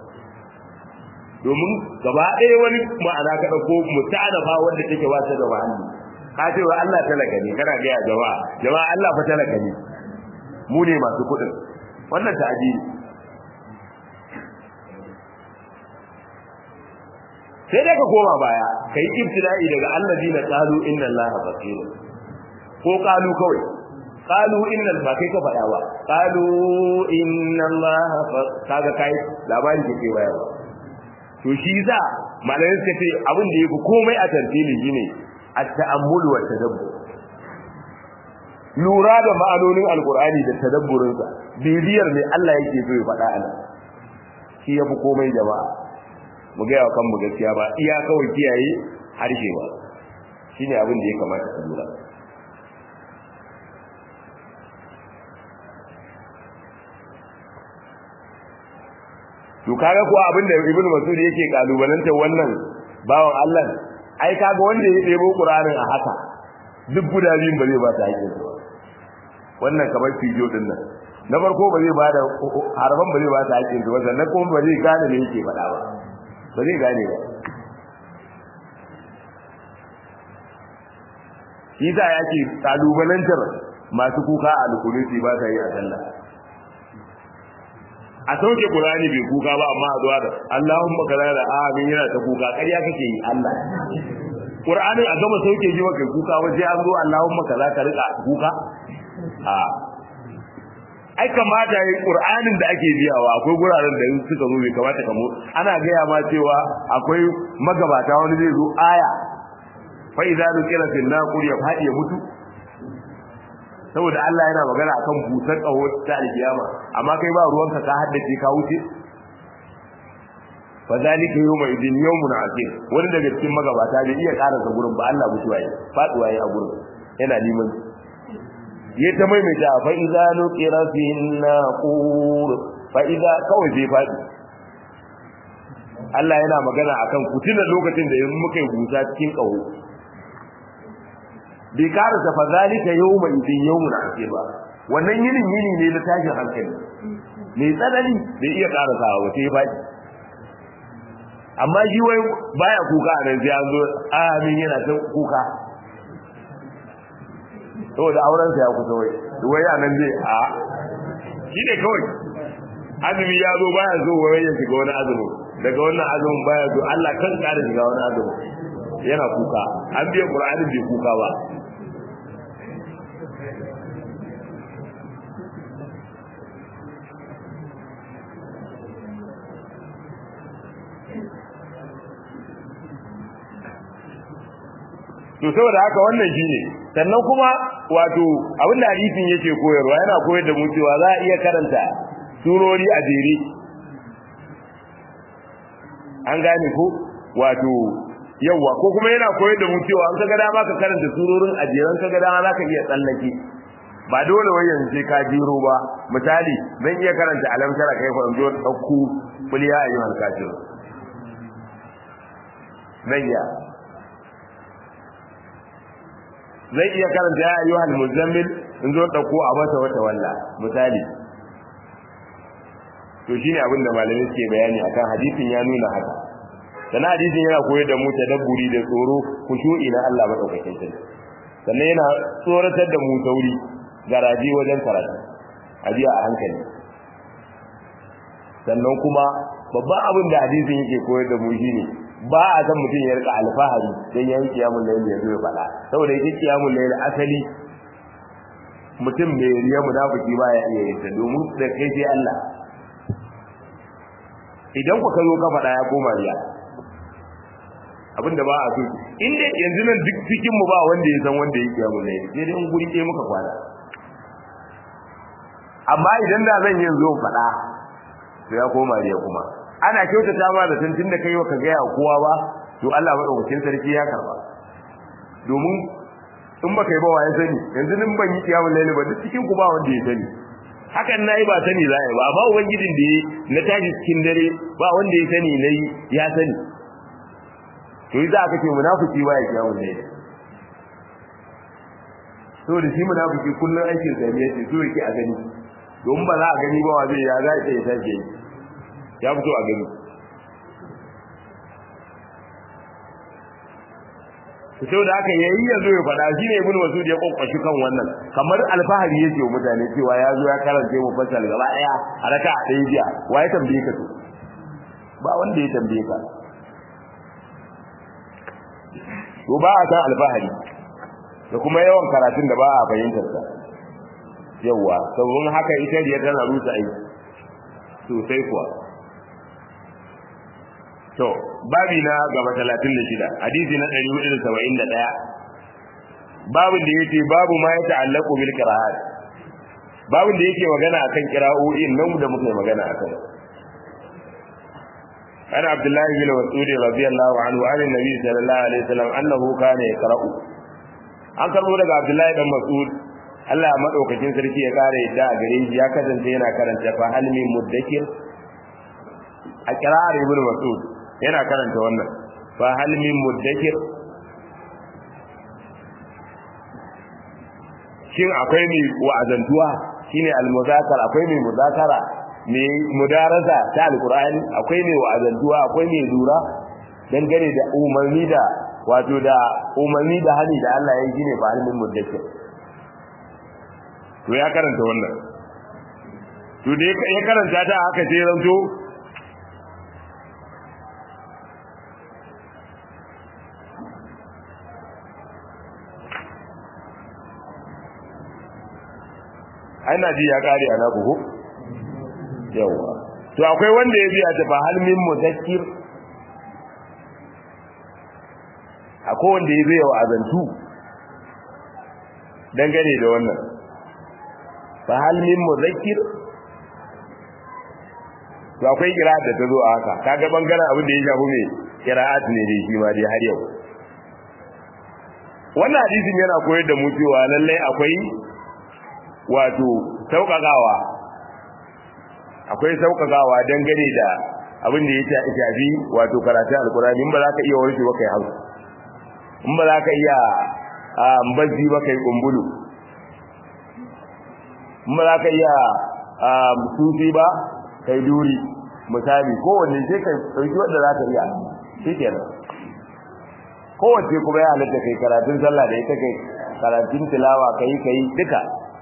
domin gaba ɗaya wani ma'ana ka dauko mutanafa wanda take ba ta da ma'ani ka ce wa Allah talaka ne kana ga jama'a jama'a Allah fa talaka ne mu ne masu kuɗin wannan ta'aji sai dai ka koma baya kai ibtila'i daga allazina qalu inna allaha faqir ko qalu kawai qalu inna ba kai ka faɗa ba qalu inna allaha kaga kai labari ke ke waya to shi za malamin suka ce abin da yafi komai a tartili shine at-ta'ammul wa tadabbur lura da ma'anonin alqur'ani da tadabburin sa bibiyar ne Allah yake so ya faɗa ana shi yafi komai jama'a mu ga yawa kanmu gaskiya ba iya kawai kiyaye harshe ba shine abin da ya kamata a lura to kaga ko abin da ibnu mas'ud yake kalubalanta wannan bawan Allah ai kaga wanda ya debo qur'anin a haka duk guda biyun ba zai ba ta hakkin ba wannan kamar fijo din nan na farko ba zai ba da harban ba zai ba ta hakkin ba sannan kuma ba zai gane me yake faɗa ba ba zai gane ba shi da yake kalubalantar masu kuka a alkunuti ba ta yi a sallah a sauke qur'ani bai kuka ba amma a zuwa da Allahumma kaza da amin yana ta kuka ƙarya kake yi Allah qur'anin a gama sauke ji maka kuka waje an zo Allahumma kaza ka rika kuka a ai kamata yi qur'anin da ake biyawa akwai guraren da suka zo bai kamata ka mu ana gaya ma cewa akwai magabata wani zai zo aya fa idza nukira fil naqur ya fadi ya mutu saboda Allah yana magana akan busar kaho ta alkiyama amma kai ba ruwanka ka haddace ka wuce fa zalika yawma idin yawmun asir wani daga cikin magabata bai iya karasa gurin ba Allah mutuwa yi faduwa yi a gurin yana neman ya ta maimaita fa idza nuqira fi naqur fa idza kawai zai fadi Allah yana magana akan kutina lokacin da yanzu muka yi busa cikin kaho bai karasa fa zalika yawma idin yawmun asir ba wannan yinin yini ne na tashin hankali mai tsanani bai iya karasa ba sai fadi amma shi wai baya kuka a nan sai an zo amin yana ta kuka saboda auren sa ya kusa wai wai a nan zai a shi ne kawai azumi ya zo baya zo wai ya shiga wani azumi daga wannan azumin baya zo Allah kan kare shiga wani azumi yana kuka an biya qur'anin bai kuka ba to saboda haka wannan shine sannan kuma wato abin da hadisin yake koyarwa yana koyar da mu cewa za a iya karanta surori a jere an gane ko wato yawa ko kuma yana koyar da mu cewa an kaga dama ka karanta surorin a jeren kaga dama za ka iya tsallake ba dole wai yanzu sai ka jiro ba misali zan iya karanta alamtara kai fa in zo dauku kuliya ayyuhal kafir zan iya zai iya karanta ya ayyuhal muzammil in zo dauko a masa wata walla misali to shine abin da malamai suke bayani akan hadisin ya nuna haka sannan hadisin yana koyar da mu tadabburi da tsoro kushu'i na Allah madaukakin sarki sannan yana tsoratar da mu tauri garaji wajen karatu ajiya a hankali sannan kuma babban abin da hadisin yake koyar da mu shine ba a san mutum ya rika alfahari dan yayin kiyamul layl ya zo ya fada saboda yake kiyamul layl asali mutum mai riya munafiki ba ya iya yin ta domin da kai sai Allah idan ku kazo ka fada ya koma riya abinda ba a so inda yanzu nan duk cikin mu ba wanda ya san wanda yake kiyamul layl sai dai in guri ɗaya muka kwana amma idan da zan yin zo fada to ya koma riya kuma ana kyautata ma da tantin da kai ka gaya kowa ba to Allah madaukakin sarki ya karba domin in baka yi ba wa ya sani yanzu nin ban yi kiyamul layl ba duk cikin ku ba wanda ya sani hakan nayi ba sani za ba amma ubangijin da yi na tashi cikin dare ba wanda ya sani nayi ya sani to yi za ka ce munafiki ba ya kiyamul layl to da shi munafiki kullun aikin sa ne yace so yake a gani don ba za a gani ba wa zai ya za ya tashi ya fito a gani sau da aka yayi ya zo ya faɗa shi ne ibn masud ya kokwashi kan wannan kamar alfahari yake wa mutane cewa ya zo ya karanta mu fasal gaba daya a raka a ɗaya jiya wa ya tambaye ka to ba wanda ya tambaye ka to ba a san alfahari da kuma yawan karatun da ba a fahimtar sa yawa saboda haka ita riya tana rusa aiki sosai kuwa to babi na gaba 36 hadisi na 471 babin da yake babu ma ya ta'allaqu bil qira'at babin da yake magana akan qira'o'in nan da muke magana akan ana abdullahi bin mas'ud radiyallahu anhu an annabi sallallahu alaihi wasallam annahu kana yaqra'u an karbo daga abdullahi dan mas'ud Allah madaukakin sarki ya kare yadda a gare shi ya kasance yana karanta fa hal min muddakir a kira'ar ibnu mas'ud yana karanta wannan fa hal min muddakir shin akwai mai wa'azantuwa shine al-muzakara akwai mai muzakara mai mudarasa ta alqur'ani akwai mai wa'azantuwa akwai mai lura dangane da umarni da wato da umarni da hali da Allah ya yi shine fa hal min muddakir to ya karanta wannan to da ya karanta ta haka sai ranto ai na ji ya kare ana buhu yawa to akwai wanda ya biya ta fa hal min mudakkir akwai wanda ya biya wa azantu dangane da wannan fa hal min mudakkir to akwai qira'at da ta zo a haka kaga bangaren abin da ya shafi me qira'at ne dai shi ma dai har yau wannan hadisin yana koyar da mu cewa lallai akwai wato sauƙaƙawa akwai sauƙaƙawa dangane da abin da ya shafi wato karatun alkurani in ba za ka iya warke ba kai hausa in ba za ka iya bazzi ba kai kumbulu in ba za ka iya sufi ba kai duri misali kowanne sai kai ɗauki wanda za ka iya shi kenan kowace kuma ya halatta kai karatun sallah da ita kai karatun tilawa kai kai duka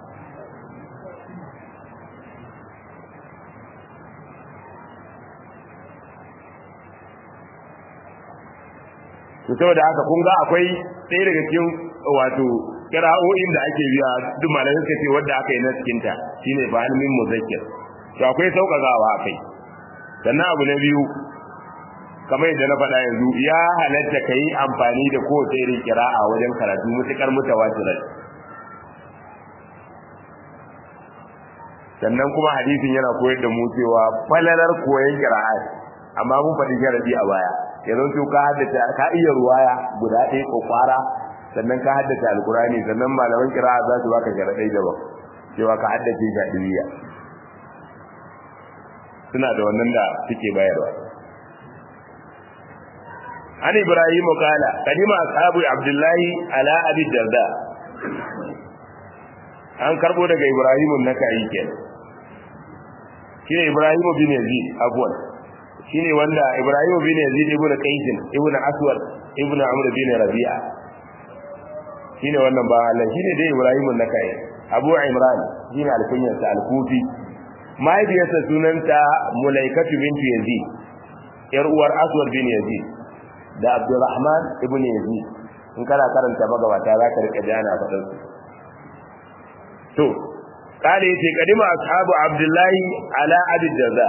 to saboda haka kun ga akwai ɗaya daga cikin wato kira'o'in da ake biya duk malamai suka ce wanda aka yi na cikin ta shine ba ilmin muzakkir to akwai sauƙaƙawa akai sannan abu na biyu kamar yadda na faɗa yanzu ya halatta ka yi amfani da kowace irin kira'a wajen karatu mutuƙar mutawatirar sannan kuma hadisin yana koyar da mu cewa falalar koyon kira'a amma mun faɗi sharadi a baya yanzu to ka haddace ka iya ruwaya guda ɗaya ko kwara sannan ka haddace alkurani sannan malaman kira'a za su baka sharadai daban cewa ka haddace jadiriya suna da wannan da suke bayarwa an ibrahim kala kadima ashabu abdullahi ala abi darda an karbo daga ibrahim nakai kenan shine ibrahim bin yazid afwan shine wanda Ibrahim bin Yazid ibn Qais ibn Aswad ibn Amr bin Rabi'a shine wannan ba Allah shine dai Ibrahim nakai Abu Imran shine alkunyar sa al-Kufi mahaifiyarsa sunanta Mulaikatu bint Yazid yar uwar Aswad bin Yazid da Abdurrahman ibn Yazid in kana karanta magabata za ka rika jana faɗin su to kale yace kadima ashabu Abdullahi ala Abi Darda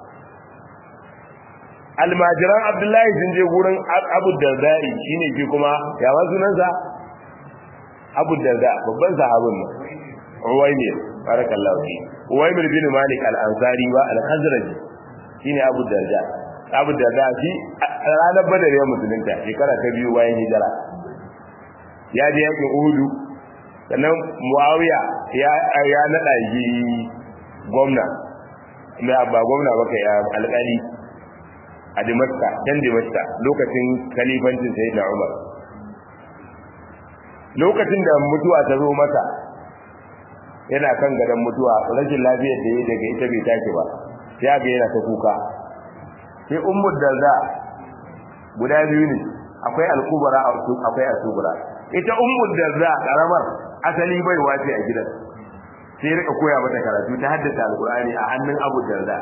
almajiran abdullahi sun je gurin abu dardai shine shi kuma ya wa sunansa abu darda babban sahabin ne uwaymir barakallahu fi uwaymir bin malik al-ansari ba al-khazraji shine abu darda abu darda shi ranar badar ya musulunta shekara ta biyu bayan hijira ya je yakin uhudu sannan muawiya ya ya nada shi gwamna ba gwamna ba kai alƙali a Damascus dan Damascus lokacin khalifancin Sayyidina Umar lokacin da mutuwa ta zo masa yana kan gadon mutuwa rashin lafiyar da ya daga ita bai tashi ba ya ga yana ta kuka sai ummu darda guda biyu ne akwai al-kubra akwai al-subra ita ummu darda karamar asali bai wace a gidan sai rika koya mata karatu ta haddace alqur'ani a hannun abu darda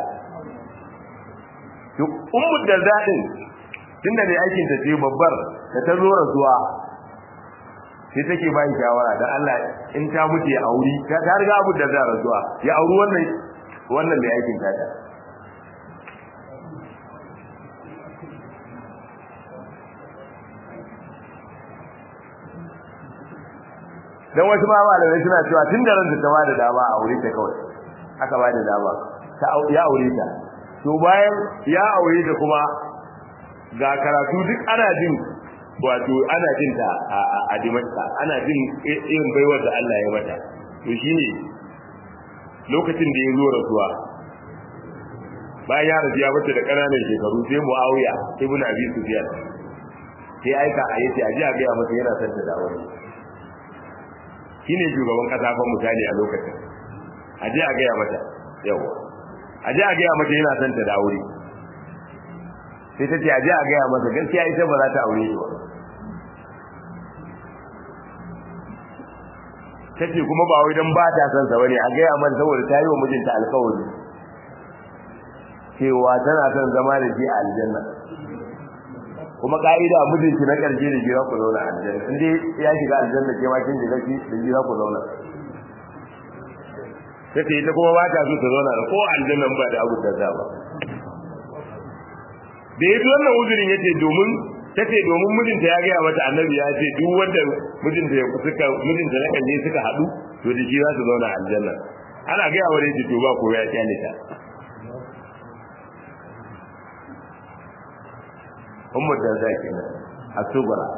ummu darda din tunda ne aikin ta ce babbar da ta zo rasuwa sai take bayin shawara dan Allah in ta mutu ya auri ta ta riga abu darda rasuwa ya auri wannan wannan da aikin ta dan wasu ma malamai suna cewa tun da ran ta bada dama a aure ta kawai aka bada dama ta ya aure ta to bayan ya aure ta kuma ga karatu duk ana jin wato ana jin ta a dimanta ana jin irin baiwar da Allah ya mata to shine lokacin da ya zo rasuwa bayan ya rasu ya bace da ƙananan shekaru sai Muawiya ibn Abi Sufyan sai aika a yace aje a ga masa yana son ta dawo shine shugaban kasa fa misali a lokacin aje a ga mata yawa aje a ga mata yana son ta da aure sai ta ce aje a ga masa gaskiya ita ba za ta aure shi ba tace kuma ba wai dan ba ta san sa bane a gaya mata saboda ta yi wa mijinta alƙawari cewa tana son zama da shi a aljanna kuma ka'ida mijinki na karshe da shi za ku zauna a aljanna in dai ya shiga aljanna ke ma kin shiga shi da shi za ku zauna tace ita kuma ba ta so ta zauna da ko aljannan ba da abu da za ba da yaji wannan uzurin yace domin tace domin mijinta ya gaya mata annabi ya ce duk wanda mijinta ya suka mijinta na kalle suka hadu to da shi za su zauna aljanna ana gaya wa yace to ba ko ya kyale ta ummu da zaki ne asubara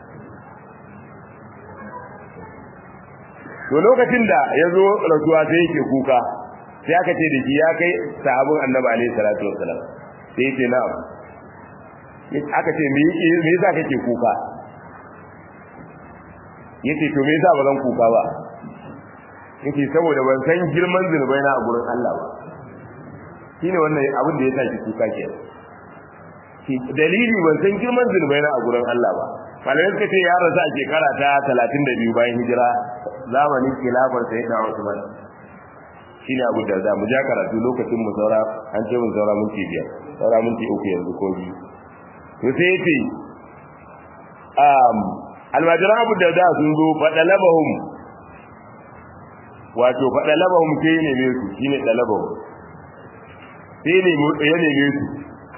to lokacin da ya zo rasuwa sai yake kuka sai aka ce da shi ya kai sahabin annabi alaihi salatu wassalam sai yake na'am aka ce me yasa kake kuka yace to me yasa ba zan kuka ba yace saboda ban san girman zunubai na a gurin Allah ba shine wannan abin da yasa ki kuka ke ki dalili ban san girman zunubai na a gurin Allah ba malamai suka ce ya rasu a shekara ta 32 bayan hijira zamanin khilafar sayyidina Usman shine abu da za mu ja karatu lokacin mu saura an ce mun saura minti biyar saura minti uku yanzu ko biyu to sai yace um almajiran abu da da sun zo fadalabahum wato fadalabahum sai ne ne su shine dalabahum sai ne ya ne ne su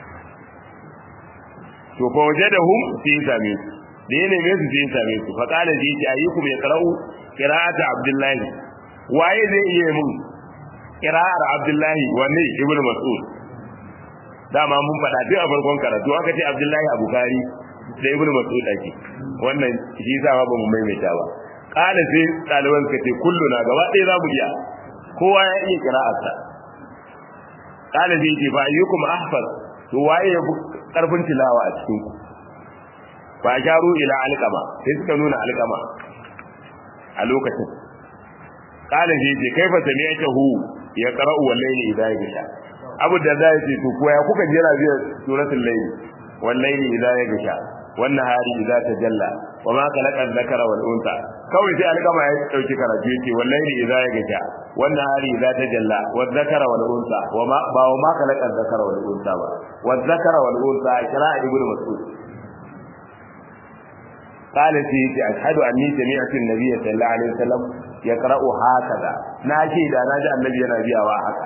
to fa wajadahum sai same su da ya neme su sai same su fa kana ji ki ayyukum yaqra'u qira'ata abdullahi waye zai iya mun qira'ar abdullahi wanne ibnu mas'ud dama mun faɗa duk a farkon karatu aka ce Abdullahi Abu Kari da Ibn Mas'ud ake wannan shi yasa ba mu maimaita ba kana sai ɗaliban ka ce kullu na gaba ɗaya za mu iya kowa ya iya kira'arsa kana sai ce fa ayyukum ahfaz to waye ya karfin tilawa a cikin ku fa jaru ila alqama sai suka nuna alqama a lokacin kana sai ce kaifa sami'tahu ya qara'u wallahi idan ya sha abu da za ce to koya kuka jira biyar suratul layl wal layli idza yaghsha wan nahari idza tajalla wa ma khalaqa dhakara wal unsa kawai sai alƙama ya dauki karatu yake wal layli idza yaghsha wan nahari idza tajalla wal dhakara wal unsa wa ma ba wa ma khalaqa dhakara wal unsa ba wal dhakara wal unsa kira ibnu mas'ud قال سيدي أشهد أني سمعت النبي صلى الله عليه وسلم يقرأ هكذا ناجي دا ناجي النبي ينبيا وهكذا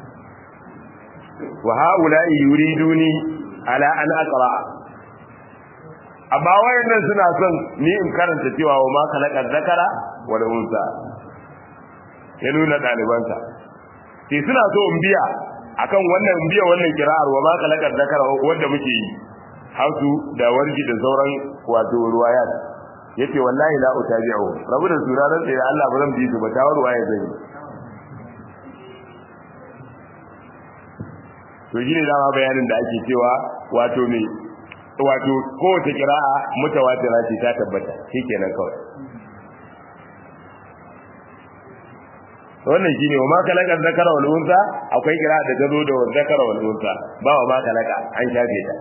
wa ha'ula'i yuriduni ala an aqra amma wayannan suna son ni in karanta cewa wa ma khalaqa zakara wa unsa ya nuna dalibansa sai suna so in biya akan wannan in biya wannan kira'ar wa ma khalaqa zakara wanda muke yi hausu da warji da sauran wato ruwayat yace wallahi la utabi'u rabu da suraran da Allah ba zan bi su ba ta ruwaya zai to shine dama bayanin da ake cewa wato me wato kowace kira'a mutawatira ce ta tabbata shikenan kawai wannan shine wa ma kalaka zakara wal unsa akwai kira'a da gazo da zakara wal unsa ba wa ma kalaka an shafe ta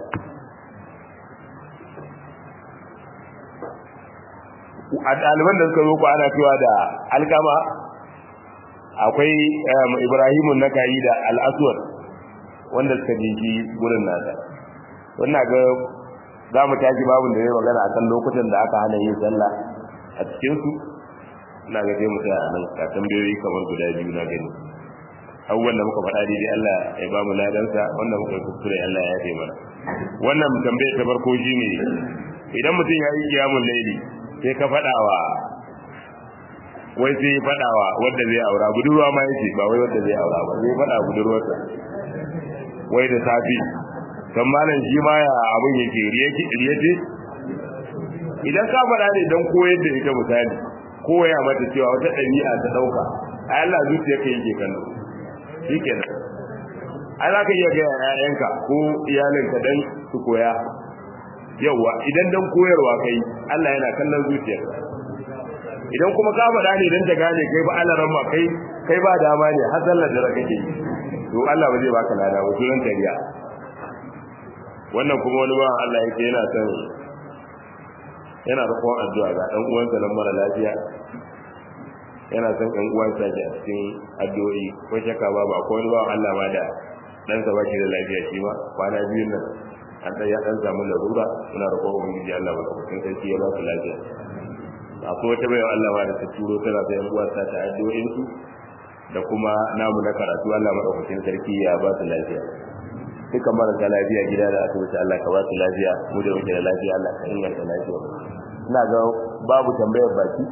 a ɗaliban da suka zo ku ana cewa da alkama akwai ibrahimun nakayi da al-aswad wanda suka jiki gurin nasa wannan ga za mu tashi babin da zai magana akan lokutan da aka hana yin sallah a cikin su ina ga sai mu tsaya a nan ka tambayoyi kamar guda biyu na gani abubuwan da muka faɗa daidai Allah ya ba mu ladansa wanda muka kuskure Allah ya yafe mana wannan tambayar ta farko shine idan mutum ya yi kiyamun laili sai ka faɗawa wai sai faɗawa wanda zai aura budurwa ma yace ba wai wanda zai aura ba zai faɗa budurwarsa wai da safi kan malam shi ma ya abin yake riyace idan ka faɗa ne don koyar da ita misali koya mata cewa wata ɗabi'a ta ɗauka a Allah zuciya ka yake kallo shi kenan ai za ka iya ga ƴaƴanka ko iyalinka dan su koya yauwa idan dan koyarwa kai Allah yana kallon zuciyarka idan kuma ka faɗa ne dan ta gane kai ba Allah ramma kai kai ba dama ne har sallar da kake yi to Allah ba zai baka lada ba sunan tariya wannan kuma wani ba Allah yake yana son yana da kowa addu'a ga dan uwansa nan mara lafiya yana son ɗan uwansa a cikin addu'o'i ko shakka ba ba ko wani bawan Allah ma da ɗansa ba shi da lafiya shi ma kwana biyun nan an ɗan ya ɗan samu larura suna roƙon ubangiji Allah ba kafin sarki ya ba su lafiya akwai wata bayan Allah ma da ta turo tana da yan uwansa ta addu'o'in su da kuma namu na karatu Allah madaukakin sarki ya ba su lafiya duka marasa lafiya gida da asibiti Allah ka ba su lafiya mu da muke da lafiya Allah ka inganta lafiya ina ga babu tambayar baki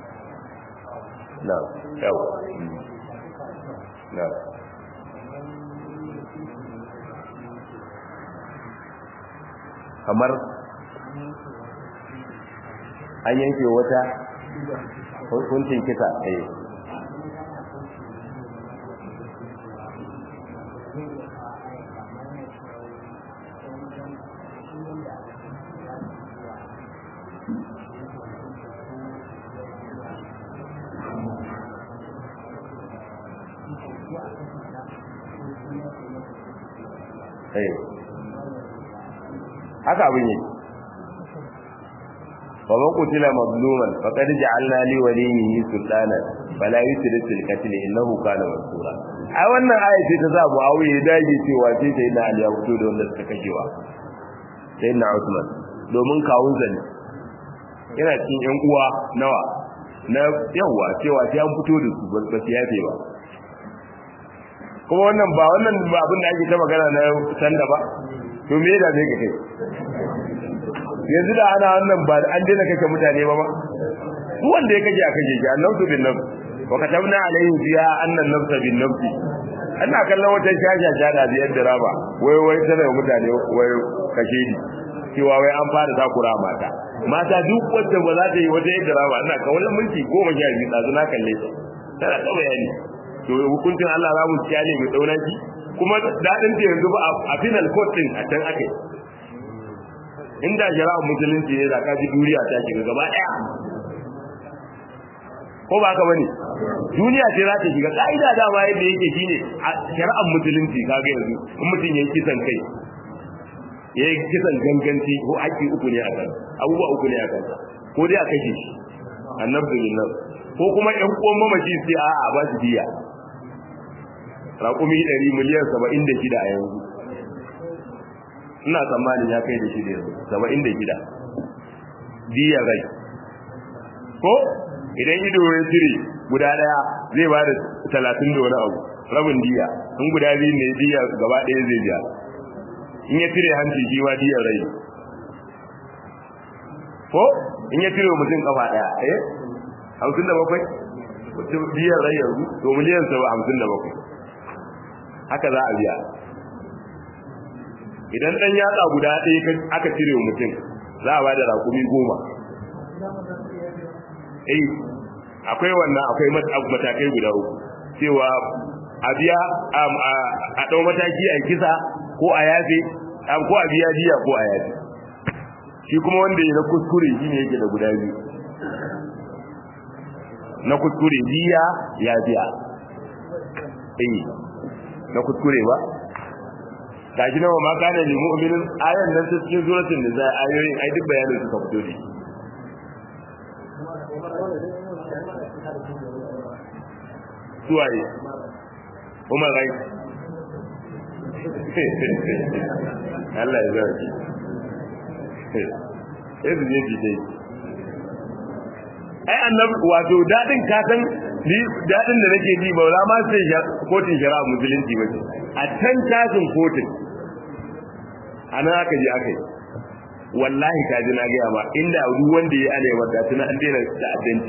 na yau na kamar an yanke wata hukuncin kisa eh haka abin yi ومن قتل مظلوما فقد جعلنا لوليه سلطانا فلا يسرف في القتل انه كان منصورا ai wannan aya ce ta zabu awi ya dage cewa sai sai na Ali ya fito da wanda suka kashewa sai na Usman domin kawun zane yana cikin yan uwa nawa na yawa cewa sai an fito da su ba su yafe ba kuma wannan ba wannan ba abin da ake ta magana na sanda ba to me da zai ka kai yanzu da ana wannan ba an daina kake mutane ba ba duk wanda ya kaje a kaje shi annabtu bin nafs wa katabna alayhi fiha anna an-nafs bin nafs ana kallon wata shasha shada da yadda raba wai wai tana mutane wai kashe ni cewa wai an fara takura mata mata duk wacce ba za ta yi wata yadda raba ina ka wani minti goma sha biyu ɗazu na kalle ta tana ta bayani to hukuncin Allah za mu kyale mu dauna shi kuma daɗin ta yanzu ba a final court din a can akai inda shari'ar musulunci ne da kaji duniya ta shiga gaba daya ko ba haka bane duniya ce za ta shiga kaida da ma yadda yake shine a shari'ar musulunci kaga yanzu in mutum yayi kisan kai yayi kisan ganganci ko haƙƙi uku ne a kan abubuwa uku ne a kan ko dai a kashe shi annabi billah ko kuma ƴan uwan mamaci sai a a ba shi diya raƙumi 100 miliyan 76 a yanzu ina tsammanin ya kai da shi da yanzu saba'in da gida diya rai ko idan ido ya cire guda daya zai ba da talatin da wani abu rabin diya in guda biyu ne diya gaba ɗaya zai biya in ya cire hanci shi ma diyar rai ko in ya cire mutum kafa daya eh hamsin da bakwai mutum diyar rai yanzu to miliyan saba hamsin da bakwai haka za a biya idan dan yatsa guda ɗaya aka cire wa mutum za a bada rakumi goma eh akwai wannan akwai matakai guda uku cewa a biya a ɗau mataki a kisa ko a yafe ko a biya diya ko a yafe shi kuma wanda ya na kuskure shi ne yake da guda biyu na kuskure diya ya biya eh na kuskure ba gashi nawa ma kana lil mu'minin ayan nan ta cikin suratul nisa ayoyin ai duk bayanin suka fito ne suwaye Umar rai Allah ya zara shi sai su je dai ai annabi wato dadin ka san ni dadin da nake ji ba za ma sai kotun shari'a musulunci ba ce a can tashin kotun ana aka je aka yi wallahi ka ji na gaya ba inda duk wanda ya ana yawa tuna an daina da addanci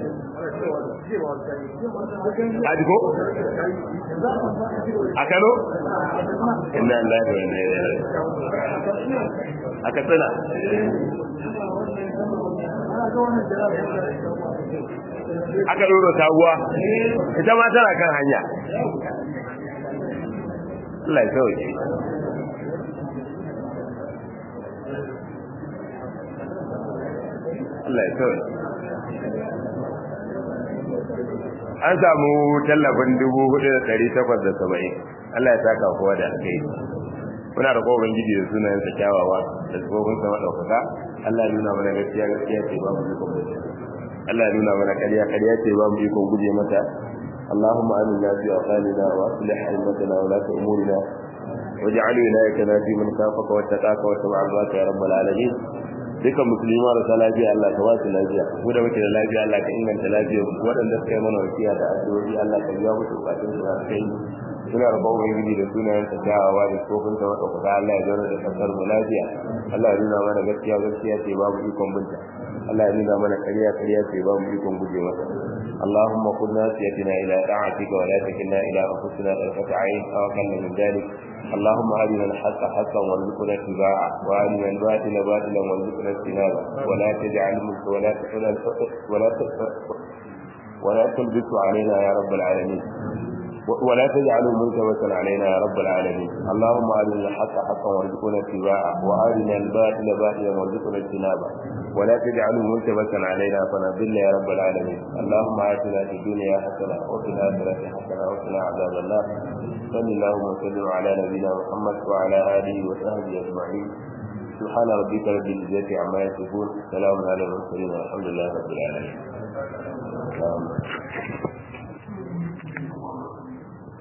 a ko a kano inna lillahi wa inna ilaihi a katsina aka ɗora sabuwa ita ma tana kan hanya Allah ya sauke Allah ya sauke an samu tallafin dubu hudu da ɗari takwas da saba'in Allah ya saka kowa da alkai muna da kowa ubangiji da sunayen sa kyawawa da tsofin sama ɗaukaka Allah ya nuna mana gaskiya gaskiya ce babu dukkan mutum Allah ya nuna mana ƙarya ƙarya ce ba mu ikon guje mata اللهم آمنا في أوطاننا وأصلح أئمتنا ولاة أمورنا واجعل ولايتنا في من خافك واتقاك واتبع رضاك يا رب العالمين dukan musulmi marasa lafiya Allah ka ba su lafiya mu da muke da lafiya Allah ka inganta lafiyar waɗanda suka yi mana wasiya da addu'o'i Allah ka biya musu bukatun su na kai suna rabon ubangiji da sunayen ta kyawawa da tsofin ta wata kuka Allah ya zauna da kasar mu lafiya Allah ya nuna mana gaskiya gaskiya ce babu ikon binta Allah ya nuna mana ƙarya ƙarya ce babu ikon guje mata اللهم قل ناسيتنا إلى طاعتك ولا تكلنا إلى أنفسنا طرفة عين أو أقل من ذلك اللهم أرنا الحق حقا وارزقنا اتباعه وأرنا الباطل باطلا وارزقنا اجتنابه ولا تجعل ولا ولا ولا تلبس علينا يا رب العالمين ولا تجعله ملتبسا علينا يا رب العالمين اللهم أرنا الحق حقا وارزقنا اتباعه وأرنا الباطل باطلا وارزقنا اجتنابه ولا تجعله ملتبسا علينا فنضل يا رب العالمين اللهم آتنا في الدنيا حسنة وفي الآخرة حسنة وقنا عذاب النار صل اللهم وسلم على نبينا محمد وعلى آله وصحبه أجمعين سبحان ربك رب العزة عما يصفون سلام على المرسلين والحمد لله رب العالمين